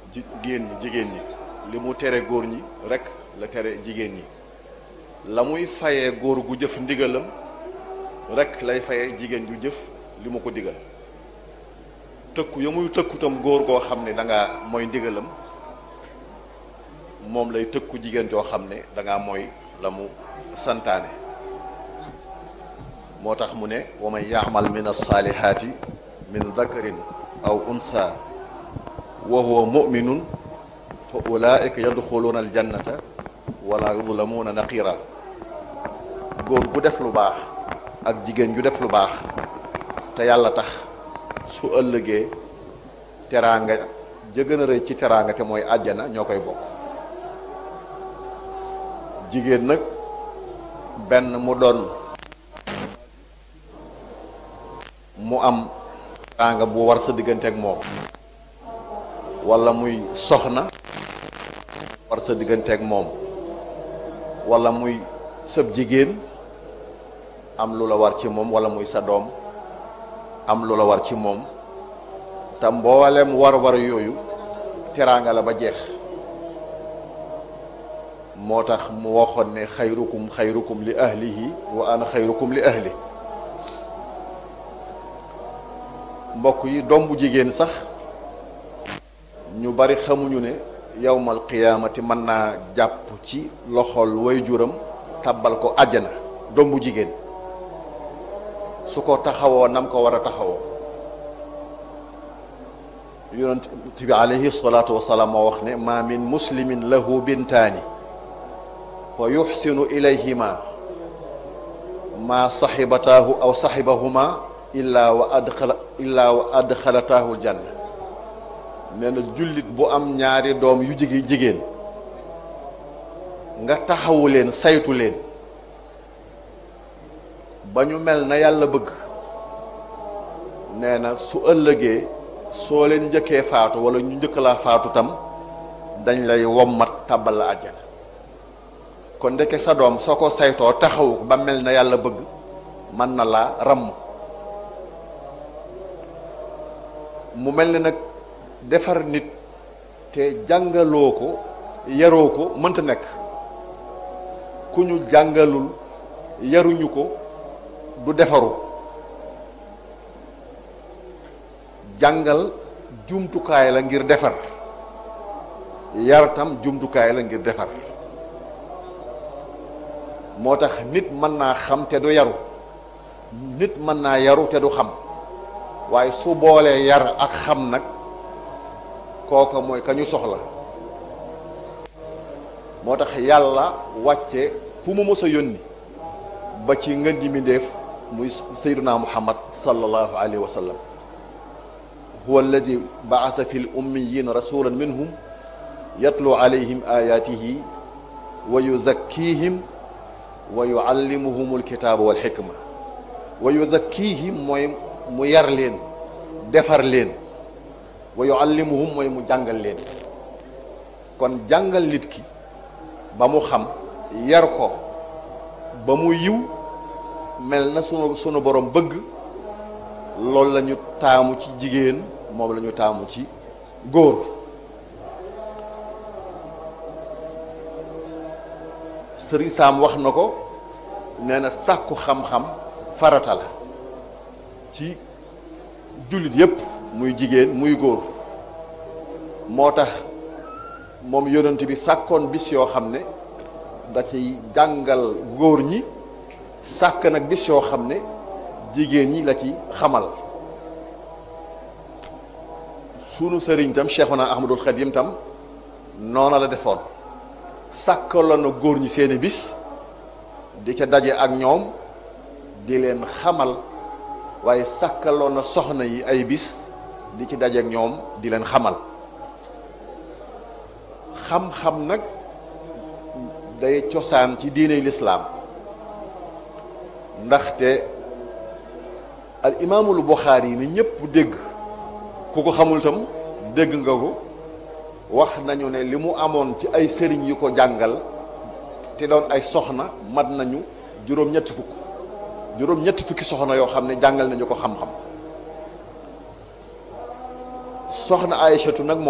jigéen ñi jigéen ñi li mu tere góor ñi rek la tere jigéen ñi la muy fayee góor gu jëf ndigalam rek lay fayee jigéen ju jëf li mu ko digal tëkku ya muy tëkkutam góor goo xam ne da ngaa mooy ndigalam moom lay tëkku jigéen joo xam ne da ngaa mooy la mu santaane moo tax mu ne wa man yaamal min alsaalihaati min dakarin aw unsa wa huwa muminun fa ulaika yadxuluuna aljannata wala yudlamuuna naqira góor gu def lu baax ak jigéen ju def lu baax te yàlla tax su ëllëgee teraanga ja gën a rëy ci teraanga te mooy àjjana ñoo koy bokk jigéen nag benn mu doon mu am teraanga bu war sa diggante ak moom wala muy soxna war sa diggante ak moom wala muy sëb jigéen am lu la war ci moom wala muy sa doom am lu la war ci moom te mboolem war-war yooyu teraanga la ba jeex moo tax mu waxoon ne xayrukum xayrukum li ahlihi wa ana xayrukum li ahli mbokk yi doom bu jigéen sax ñu bari xamuñu ne yawmal qiyaamati mën naa jàpp ci loxol waajuram tabbal ko àjjana doom bu jigéen su ko taxawoo nam ko war a taxawoo yonent bi alayhi salaatu wasalaam moo wax ne ma min muslimin lahu bintaani fa yuxsinu ilayhima ma saxibataahu aw saxibahuma illa wa adxala illa wa adxalataahu aljanna nee na jullit bu am ñaari doom yu jigi jigéen nga taxawu leen saytu leen ba ñu mel na yàlla bëgg nee na su ëllëgee soo leen njëkkee faatu wala ñu njëkk laa faatu tam dañ lay wommat tàbbal la àjjana kon ndeke sa doom soo ko saytoo taxawu ba mel na yàlla bëgg mën na laa ramm mu mel ni nag defar nit te jàngaloo ko yaroo ko mënta nekk ku ñu jàngalul yaruñu ko du defaru jàngal jumtukaay la ngir defar yar tam jumtukaay la ngir defar moo tax nit mën naa xam te du yaru nit mën naa yaru te du xam waaye su boolee yar ak xam nag kooka mooy ka ñu soxla moo tax yàlla wàcce fu mu mës a yónni ba ci ngën ji mindéef muy sayduna muhammad sallallahu alayhi wa sallam huwa alladi baasa fi l ummiyin rasulan minhum yatlu alayhim ayatihi wa yuzakkihim wa yuallimuhum alkitaaba walxikma wa yuzakkihim mooy mu yar leen defar leen wa yuallimuhum mooy mu jàngal leen kon jàngal nit ki ba mu xam yar ko ba mu yiw mel na sunu sunu borom bëgg loolu la ñu taamu ci jigéen moom la ñu taamu ci góor sëriñ Saam wax na ko nee na sàkku xam-xam farata la ci jullit yépp muy jigéen muy góor moo tax moom yonent bi sàkkoon bis yoo xam ne da ciy jàngal góor ñi sàkk nag bis yoo xam ne jigéen ñi la ci xamal sunu sëriñ tam Cheikhuna Ahmadul Xadim tam noona la defoon sàkkaloon na góor ñi seeni bis di ca daje ak ñoom di leen xamal waaye sàkkaloon na soxna yi ay bis di ci daje ak ñoom di leen xamal xam-xam nag day cosaan ci diiney lislaam ndaxte al imaamul Buxaari yi ni ñëpp dégg ku ko xamul tam dégg nga ko wax nañu ne li mu amoon ci ay sëriñ yu ko jàngal te doon ay soxna mat nañu juróom-ñetti fukk juróom-ñetti fukki soxna yoo xam ne jàngal nañu ko xam-xam soxna Aysatu nag